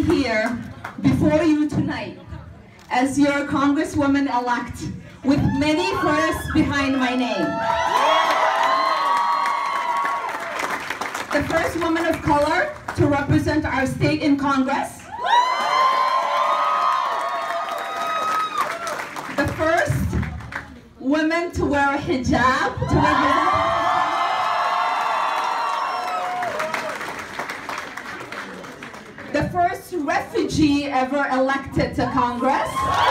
here before you tonight as your Congresswoman-elect with many firsts behind my name. The first woman of color to represent our state in Congress. The first woman to wear a hijab to represent the first refugee ever elected to Congress.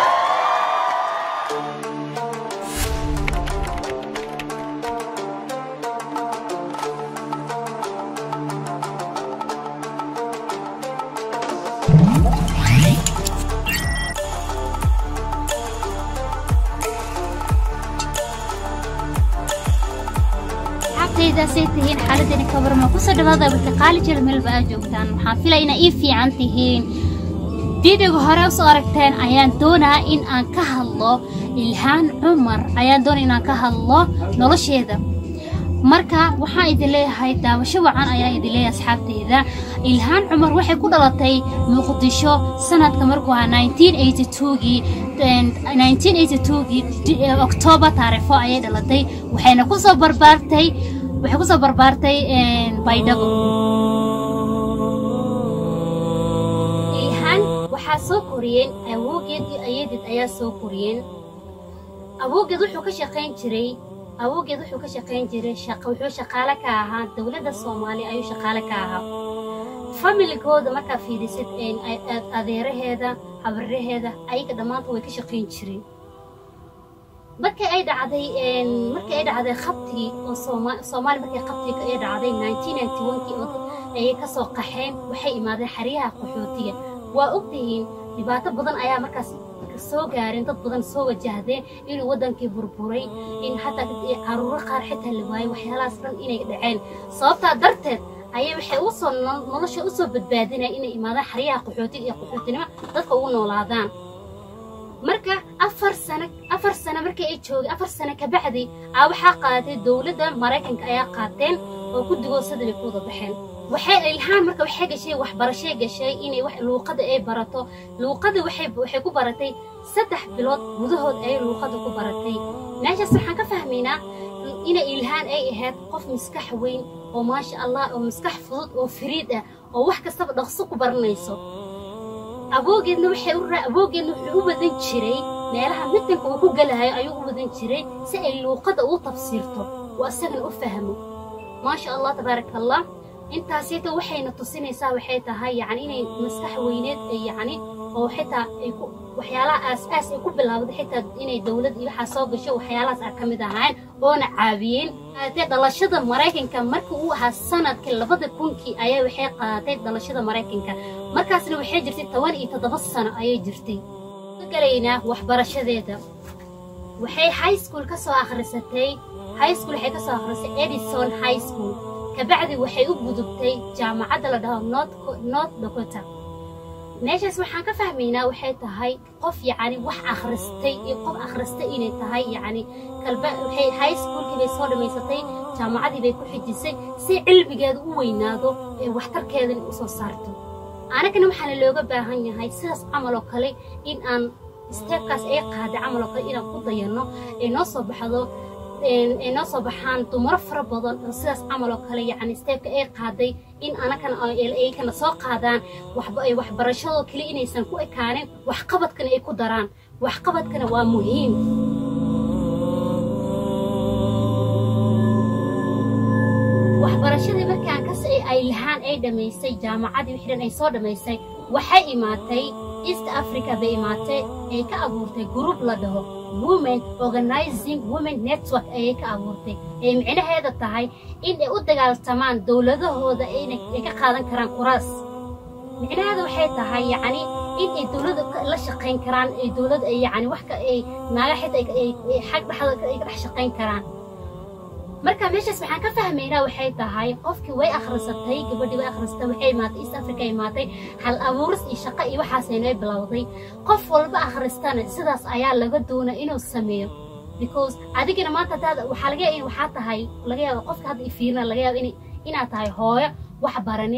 xabtaydaasay tihiin xaaladani kabarma kusoo dhawaada wixii qaali jira meelba aad joogtaan waxaan filaya inaa ii fiican tihiin fideoga hore usoo aragteen ayaan doonaa in aan ka hadlo ilhaan cumar ayaan doonaa inaan ka hadlo nolosheeda marka waxaan idin leeyahay daawasho wacan ayaan idin leeyahay asxaabteyda ilhaan cumar waxay ku dhalatay muqdisho sanadka markuu ahaa 1982gii 1982gii oktoobar taariifo ayay dhalatay waxayna kusoo barbaartay waxay kusoo barbaartay baydhabo ilhaan waxaa soo koriyeen awoogeed iyo ayadeed ayaa soo koriyeen awoogeed wuxuu ka shaqayn jiray awoogeed wuxuu ka shaqayn jiray wuxuu shaqaale ka ahaa dowladda soomaaliya ayuu shaqaale ka ahaa familigooda markaa fiirisid adeeraheeda habraheeda ayaga dhammaanta way ka shaqayn jireen markii ay dhacday markii ay dhacday khabtigii oo soomaali markii khabtiga ay dhacday 1991kii oo dad ayay ka soo qaxeen waxay imaadeen xeryaha qaxootiga waa ogtihiin dhibaato badan ayaa markaas soo gaareen dad badan soo wajahdeen inuu waddankii burburay in xataa caruuro qaar xitaa la waayey waxyaalahaas dhan inay dhaceen sababtaa darteed ayay waxay u soo nolosha u soo badbaadinaya inay imaadaan xeryaha qaxootiga iyo qaxootinimo dadka ugu noolaadaan marka afar sano afar sano markii ay joogeen afar sano kabacdi aa waxaa qaadatay dowladda maraykanka ayaa qaateen oo guddigoosada bay ku wada baxeen waxay ilhaan marka waxay gashay waxbarashay gashay inay wax luuqada ay barato luuqada waxay waxay ku baratay saddex bilood gudahood ayay luuqada ku baratay meeshaas waxaan ka fahmaynaa inay ilhaan ay ahayd qof maskax weyn oo maasha allah oo maskax fudud oo firiid ah oo wax kastaba dhaqso ku baranayso aboogeedna waxay u aboogeedna wuxuu u wadan jiray meelaha mitanka uu ku galayo ayuu u wadan jiray si ay luuqada u tafsiirto oo isagana u fahmo maasha allah tabaaraka allah intaasita waxayna tusinaysaa waxay tahay yacni inay maskax weyneed yacni oo xitaa ay ku waxyaalaha aas-aas ay ku bilaawday xitaa inay dowlad iyo waxaa soo gasho waxyaalahaas a ka mid ahayn oona caawiyeen qaatay dhalashada maraykanka markii uu ahaa sanadkii labada kunkii ayaa waxay qaadatay dhalashada maraykanka markaasna waxay jirtay toban iyo toddoba sano ayay jirtay ka galaynaa waxbarashadeeda waxay high school ka soo akhrisatay high school waxay ka soo akhrisay edison high school kabacdi waxay u gudubtay jaamacadda la dhaho north dakota meeshaas waxaan ka fahmaynaa waxay tahay qof yacni wax akhristay iyo qof akhristay inay tahay yacni kalba waxay high schoolkii bay soo dhammaysatay jaamacaddii bay ku xijisay si cilmigeeda u weynaado ee waxtarkeedana u soo saarto anagana waxaana looga baahan yahay sidaas camal oo kale in aan steebkaas ay qaaday camal oo kale inaan ku dayanno ee noo soo baxdo ay noo soo baxaan dumaro fara badan oo sidaas camal oo kale yacni steebka ay qaaday in anagana ay kana soo qaadaan waxbarashadoo kale inaysan ku ekaanin waxqabadkana ay ku daraan waxqabadkana waa muhiim waxbarashadii markii aan kas ay lahaan ay dhammaysay jaamacadii wixii dhan ay soo dhammaysay waxay imaatay east africa bay imaatay ay ka abuurtay group la dhaho women organizing women network ayay ka abuurtay ee micnaheeda tahay in ay u dagaaltamaan dowladahooda ay ka qaadan karaan kuraas micnaheeda waxay tahay yacni in ay dowladda la shaqayn karaan ay dowladda ay yacni wax ka ay naaga xitaa ay xag dhexda ay ka dhex shaqayn karaan marka meeshaas waxaan ka fahmaynaa waxay tahay qofkii way akhrisatay gabadhii way akhrisatay waxay imaatay east africa imaatay hal abuuris iyo shaqo iyo waxaasaynoo bilowday qof walba akhristana sidaas ayaa laga doonaa inuu sameeyo because adigana maanta hadaad waxaa laga yaaba in waxaa tahay laga yaaba qofka hadda ifiirina laga yaaba in inaad tahay hooyo wax baranin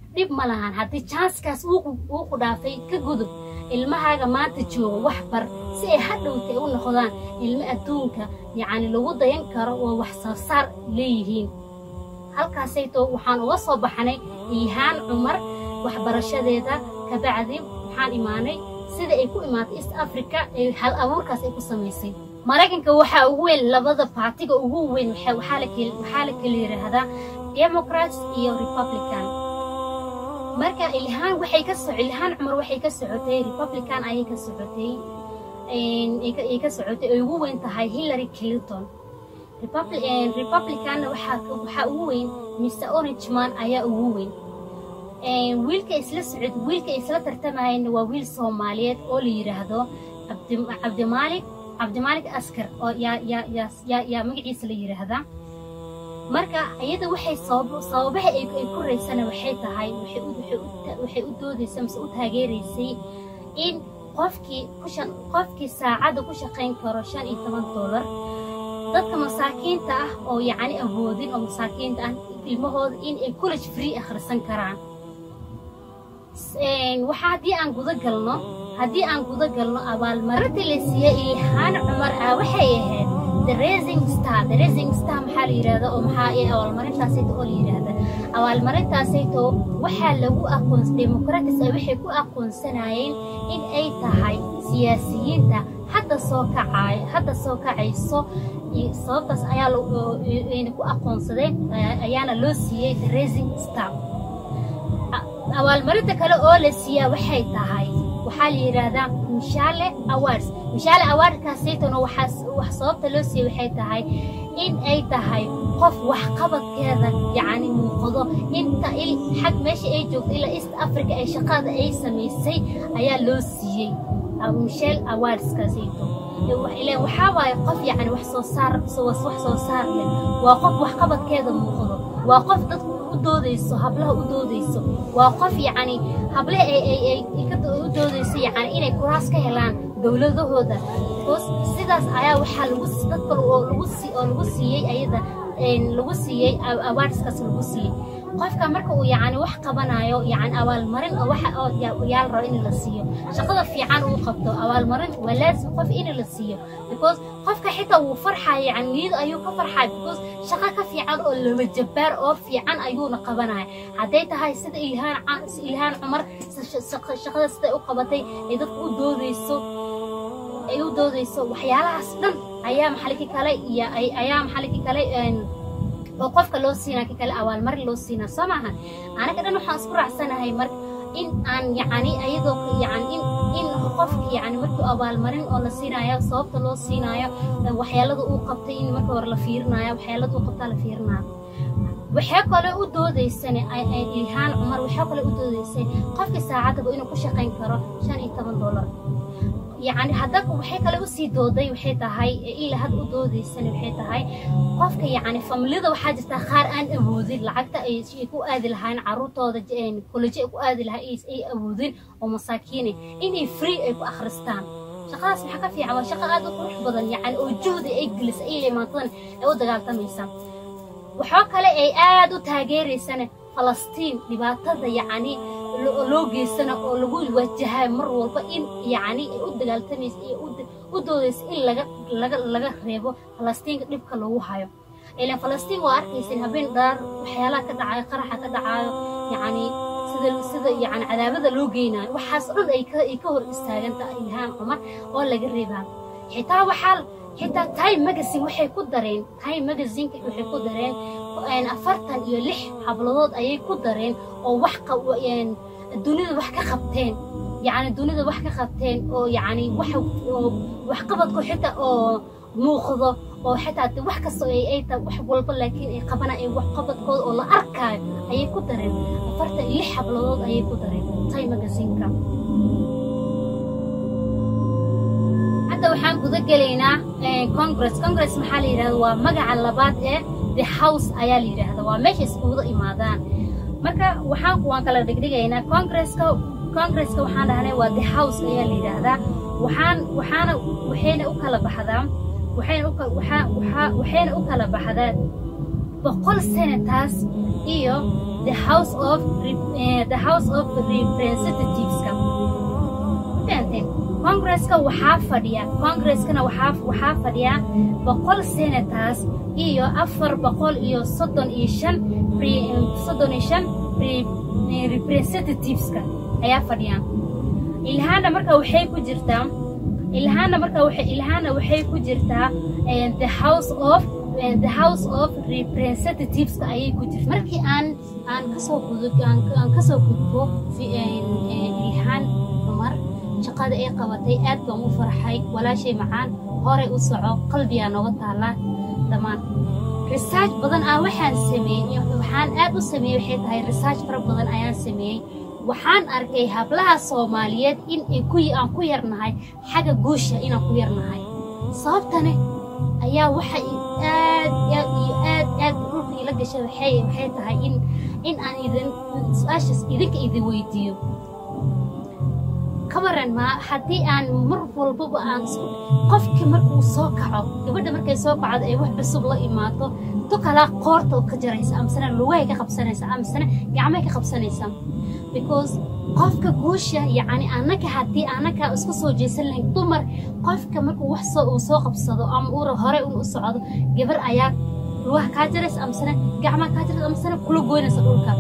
dhib ma lahan haddii janskaas uu ku dhaafay ka gudub ilmahaaga maanta jooga wax bar si ay hadhowta u noqdaan ilmo adduunka yacni lagu dayan karo oo wax soo saar leeyihiin halkaasayto waxaan uga soo baxnay ilhaan cumar waxbarashadeeda kabacdi waxaan imaanay sida ay ku imaatay east africa ee hal abuurkaas ay ku samaysay maraykanka waxaa ugu weyn labada baartiga ugu weyn waxaa la kala yidhaahdaa democrats iyo republican marka ilhaan waxay ka so ilhaan cumar waxay ka socotay republican ayay ka socotay ay ka socotay ay ugu weyn tahay hillary clinton republicanna waxaa ugu weyn mr orangeman ayaa ugu weyn wiilka isla socod wiilka isla tartamayana waa wiil soomaaliyeed oo la yidhaahdo cabdimaalik cabdimaalik askar oo yaa magaciisa la yidhaahdaa marka iyada waxay sababaha ay ku raysana waxay tahay waxay u doodaysa mise u taageeraysay in qofkii qofkii saacadda ku shaqayn karo shan iyo toban doolar dadka masaakiinta ah oo yacni awoodin oo masaakiinta ah ilmahooda in ay college free akhrisan karaan waxaa haddii aan guda galno haddii aan guda galno abaalmarinta la siiyey ilhaan cumar ah waxay ahayd the raising star the raising star maxaa la yidhahda oo maxaa ee abaalmarintaasayto oo la yidhaahda abaalmarintaasayto waxaa lagu aqoons democratis ah waxay ku aqoonsanayeen in ay tahay siyaasiyiinta hadda soo kacayo hadda soo kacayso sababtaas ayaa ayna ku aqoonsadeen ayaana loo siiyey the raising star abaalmarinta kale oo la siiyaa waxay tahay waxaa la yidhaahdaa mishaale awards mishaale awardkaasaytona waxaa wax sababta loo siiyey waxay tahay in ay tahay qof waxqabadkeeda yacni muuqdo inta il xag meesha ay joogto ilaa east africa ee shaqada ay samaysay ayaa loo siiyey michelle awardskaasayto ileen waxaa waaye qof yacni wax soo saar wax soo saar leh waa qof waxqabadkeeda muuqdo waa qof dadku u doodayso hablaha u doodayso waa qof yacni hablaha ay u doodayso yacni inay kuraas ka helaan dowladahooda bcause sidaas ayaa waxaa lagu dad kale oo lagu sii oo lagu siiyey ayada lagu siiyey awardskaas lagu siiyey qofka marka uu yacni wax qabanayo yacni abaalmarin oo waxa oo yaa la rabo in la siiyo shaqada fiican uu qabto abaalmarin waa laazim qof in la siiyo because qofka xitaa wuu farxaya yacni niyad ayuu ka farxaya because shaqo ka fiican oo laba jabbaar oo fiican ayuuna qabanaya hadday tahay sida ilhaan ilhaan cumar shaqada siday u qabatay ay dadku u doodayso ay u doodayso waxyaalahaas dhan ayaa maxaliki kale iyo ayaa maxaliki kale oo qofka loo siinaa ka kale abaalmarin loo siinaa soo maaha anaga dhan waxaan isku raacsanahay marka in aan yacni ayadoo yacni in in qofka yacni markii abaalmarin oo la siinayo sababta loo siinayo waxyaalada uu qabtay in marka hore la fiirinayo waxyaalada uu qabtaa la fiirinayo waxaa kale u doodaysane ilhaan cumar waxaa kale u doodaysay qofkii saacadaba inuu ku shaqayn karo shan iyo toban dollar yacni hadda waxay kale usii dooday waxay tahay ilaa had u doodaysana waxay tahay qofka yacni familiyada waxaa jirta qaar aan awoodin lacagta ay ku aadi lahaayeen carruurtooda koleji ay ku aadi lahayn ay awoodin oo masaakiine inay free ay ku akhristaan shaqadaas maxaa ka fiican waa shaqo aad u qurux badan yacni oo juhdi ay gelisa ay limaantadan ay u dagaaltamaysa waxaa kale ay aad u taageeraysana falastiin dhibaatada yacni loo geysana oo lagu wajahay mar walba in yacni ay u dagaaltamaysa iyo u doodaysa in laga laga laga reebo falastiinka dhibka lagu hayo ilaan falastiin waa arkaysin habeen dhaar waxyaalaha ka dhacayo qaraxa ka dhacayo yacni sida sida yacni cadaabada loo geynayo waxaas dhan ay ka ay ka hor istaaganta ilhaan cumar oo laga reebaa xitaa waxaa xitaa time magazine waxay ku dareen time magazineka waxay ku dareen afartan iyo lix habladood ayay ku dareen oo wax dunida wax ka qabteen yacni dunida wax ka qabteen oo yacni wax oo waxqabadku xitaa oo muuqdo oo xitaa wax kasta ay ay tahay wax walba laakiin ay qabanayaan wax qabadkooda oo la arkaayo ayay ku dareen afartan iyo lix habladood ayay ku dareen time magazineka hadda waxaan guda gelaynaa congress congress maxaa la yidhahda waa magaca labaad ee the house ayaa la yidhaahda waa meesha iskuguda imaadaan marka waxaan waan kala dhigdhigaynaa congresska congresska waxaan dhahnay waa the house ayaa la yidhaahdaa waxaan waxaana waxayna u kala baxdaa waxayna u waxaa waxaa waxayna u kala baxdaa boqol senators iyo the house of Rep- eh, the house of representativeska fahanteen congresska waxaa fadhiya congreskana waxaa waxaa fadhiya boqol senators iyo afar boqol iyo soddon iyo shan re- soddon iyo shan re- eh, representativeska ayaa fadhiyaan ilhaana marka waxay ku jirtaa ilhaana marka waxay ilhaana waxay ku jirtaa eh, the house of eh, the house of representativeska ayay ku jirtaa markii aan aan kasoo gudub aan, aan kasoo gudbo fi- eh, eh, ilhaan cumar shaqada ay qabatay aad baan u farxay walaashay macaan horay u soco qalbigaa nooga taallaa dhammaan research badan ah waxaan sameeyey waxaan aad u sameeyey waxay tahay research fara badan ayaan sameeyey waxaan arkay hablaha soomaaliyeed in ay ku aan ku yarnahay xagga guusha inaan ku yarnahay sababtane ayaa waxa i- aad aad iyo aad aad dhulka ila gashay waxay waxay tahay in in aan idin su-aashaas idinka idin weydiiyo ka waran ma haddii aan mar walbaba aan isku qofka markuu soo kaco gabadha markay soo kacdo ay wax cusub la imaato tu kalaa qoorta ka jaraysa amasana lugahay ka qabsanaysa amasana gacmay ka qabsanaysa because qofka guusha yacni annaka haddii annaka isku soo jeesan lahayn dumar qofka markuu wax soo uu soo qabsado ama uu hore un u socdo gabar ayaa lugaha kaa jaraysa amasana gacmaha kaa jaraysa amasana kula goynaysa dhulka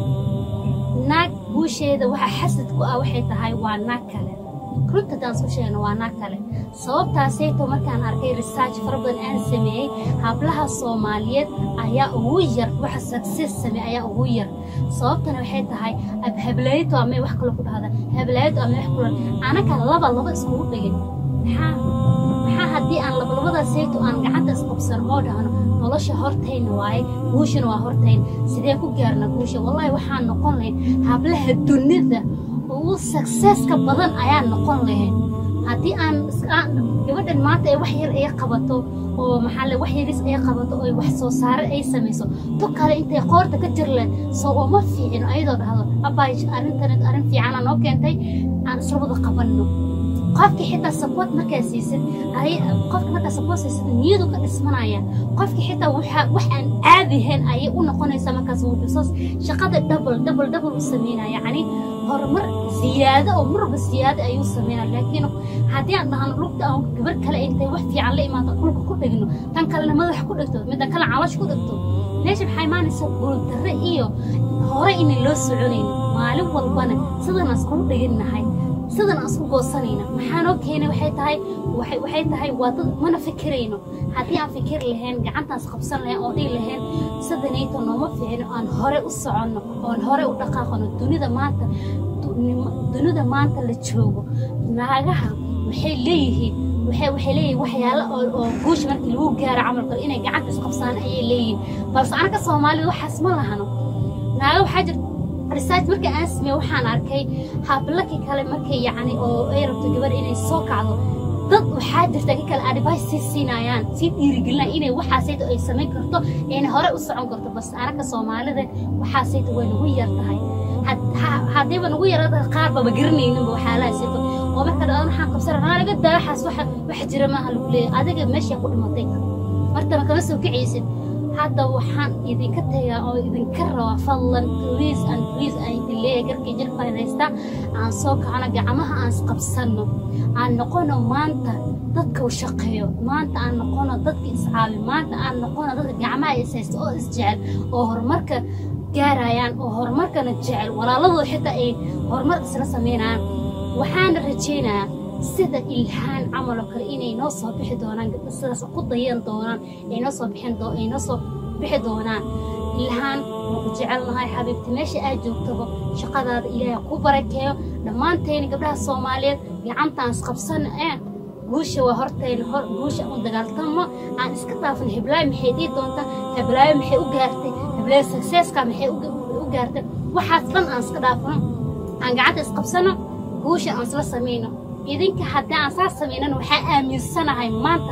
naag guusheeda waxa xasad ku ah waxay tahay waa naag kale runta haddaan isku sheegno waa naag kale sababtaasayto markaan arkay research fara badan aan sameeyey hablaha soomaaliyeed ayaa ugu yar waxa success sameey ayaa ugu yar sababtana waxay tahay ab hablaayto amay wax kale ku dhahda hablaayto amay wax kule anaka laba laba iskugu dhigin maxaa maxaa haddii aan labalabadaasayto aan gacanta isqabsan oo dhahno nolosha hortayna waaye guushana waa hortayn sidee ku gaarna guusha wallaahi waxaan noqon lahayn hablaha dunida ugu successka badan ayaan noqon lahayn haddii aan is- aan- gabadhan maanta ay wax yar ay qabato oo maxaa le wax yaris ay qabato oo wax soo saare ay samayso tu kale intay qoorta ka jir leh soo uma fiicin ayadoo dhahdo abaay arrintan arrin fiicana noo keentay aan isla wada qabanno qofki xitaa support markaa siisid ay qofka markaa support siisid niyadu ka dhismanaya qofki xitaa waxa wax aan caadi ahayn ayay u noqonaysaa markaas wuxuu soo shaqada double double double u sameynaya yacni horumar siyaado oo marba siyaado ayuu sameynaya laakiin haddii aan dhahno lugta aan gabar kale intay wax fiican la imaato dhulka ku dhigno tan kalena madax ku dhigto midda kale calosh ku dhigto meesha maxay imaanaysaa guuldarre iyo hore inay loo soconayno maalin walbana sidaan iskulu dhiginnahay sidan aan isku goosanayna maxaa noo keenay waxay tahay waxay waxay tahay waa dad mana fikirayno haddii aan fikir lahayn gacantaas qabsan lahayn oo dhihi lahayn sidanayto nooma fiicno aan hore u soconno oon hore u dhaqaaqano dunida maanta du- nim- dunida maanta la joogo naagaha waxay leeyihiin waxay waxay leeyihiin waxyaalo oo oo guusha markii lagu gaaro camalka inay gacanta isqabsaan ayay leeyihiin balse anaka soomaalida waxaas ma lahano naaga waxaa jirta research markii aan sameeyey waxaan arkay hablaki kale markay yacni oo ay rabto gabar inay soo kacdo dad waxaa jirta ka kale advice sii siinayaan sii dhiirigelinayaan inay waxaasayto ay samayn karto ayna hore u socon karto bas anaka soomaalida waxaasayto way nagu yar tahay had- ha- haddiiba nagu yarada qaar baba garanayninba waxaalahaasayto oo marka dhadaan waxaan qabsana haa laga daa waxaas waxa wax jira maaha lagu leeyahay adiga meeshaa ku dhimatay martaba kama soo kicaysid hadda waxaan idinka tagaa oo idinka rabaa fadlan please and please aan idin leeyahay garkii jirka haysta aan soo kacno gacmaha aan isqabsanno aan noqono maanta dadka u shaqeeyo maanta aan noqono dadka iscaabi maanta aan noqono dadka gacmaha is haysta oo isjecel oo horumarka gaarayaan oo horumarkana jecel walaaladooda xitaa ay horumar isla sameynayaan waxaana rajaynayaa sida ilhaan camal oo kale inay noo soo bixi doonaan gabdho sidaas ku dayan doonaan ay noo soo bixin doo ay noo soo bixi doonaan ilhaan waan ku jecelnahay xabiibti meesha aad joogtaba shaqadaada ilaahay ku barakeeyo dhammaanteena gabdhaha soomaaliyeed gacantaan isqabsan ee guusha waa hortayna hor guusha u dagaaltamo aan iska dhaafin heblaayo maxay dhihi doontaa heblaayo maxay u gaartay heblaayo successka maxay u u gaartay waxaas dhan aan iska dhaafno aan gacanta isqabsano guusha aan isla samayno idinka haddii aan saas samaynana waxaa aaminsanahay maanta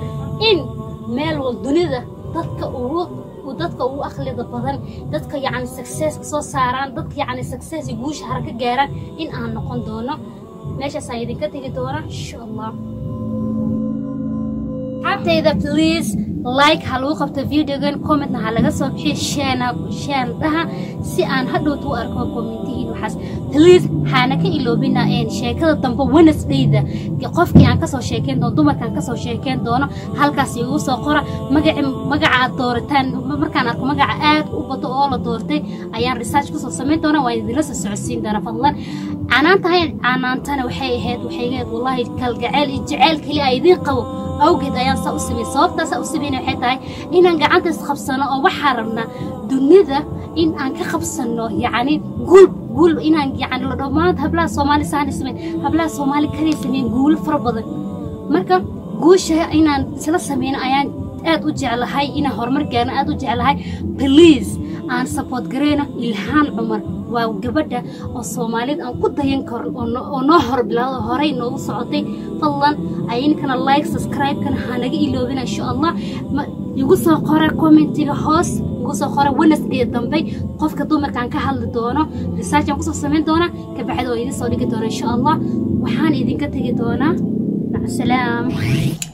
in meel wal dunida dadka ugu u- dadka ugu akhlida badan dadka yacni successka soo saaraan dadka yacni success iyo guusha haraka gaaraan in aan noqon doono meeshaasaan idinka tegi doona insha allah asxaabtayda please like ha lagu qabto videogan commentna ha laga soo bixiyo sheena sheen dhaha si aan hadhowta u arko commentihiin waxaas please haana ka iloobina een sheekada dambe wednesdayda qofkii aan kasoo sheekeyn doono dumarkaan kasoo sheekeyn doono halkaas igu soo qora magaci magaca aad doorataan markaan arko magaca aad u bato oo la doortay ayaan research kusoo samayn doona waan idinla soo socodsiin doona fadlan canaantahay canaantana waxay ahayd waxay ahayd wallahi kalgaceel iyo jaceyl keli a idiin qabo awgeed ayaan saa u sameeyey sababtaasaa u sameynay waxay tahay inaan gacanta isqabsano oo waxaa rabnaa dunida in aan ka qabsano yacni guul guul inaan yacni la dhammaan hablaha soomaali saani sameyn hablaha soomaali kaliya sameyn guulo fara badan marka guusha inaan isla sameyno ayaan aad u jeclahay inaan horumar gaarno aad u jeclahay please aan support gareyno ilhaan cumar waa gabadha oo soomaaliyad aan ku dayan karin oo noo horbilado horey noogu socotay fadlan ayninkana like subscribe-kana hanaga iloobina insha allah igu soo qora commentiga hoos igu soo qora wednesday dambe qofka dumarkaan ka hadli doono research aan kusoo samayn doona kabacdi oo idin soo dhigi doona insha allah waxaan idinka tegi doonaa macsalaam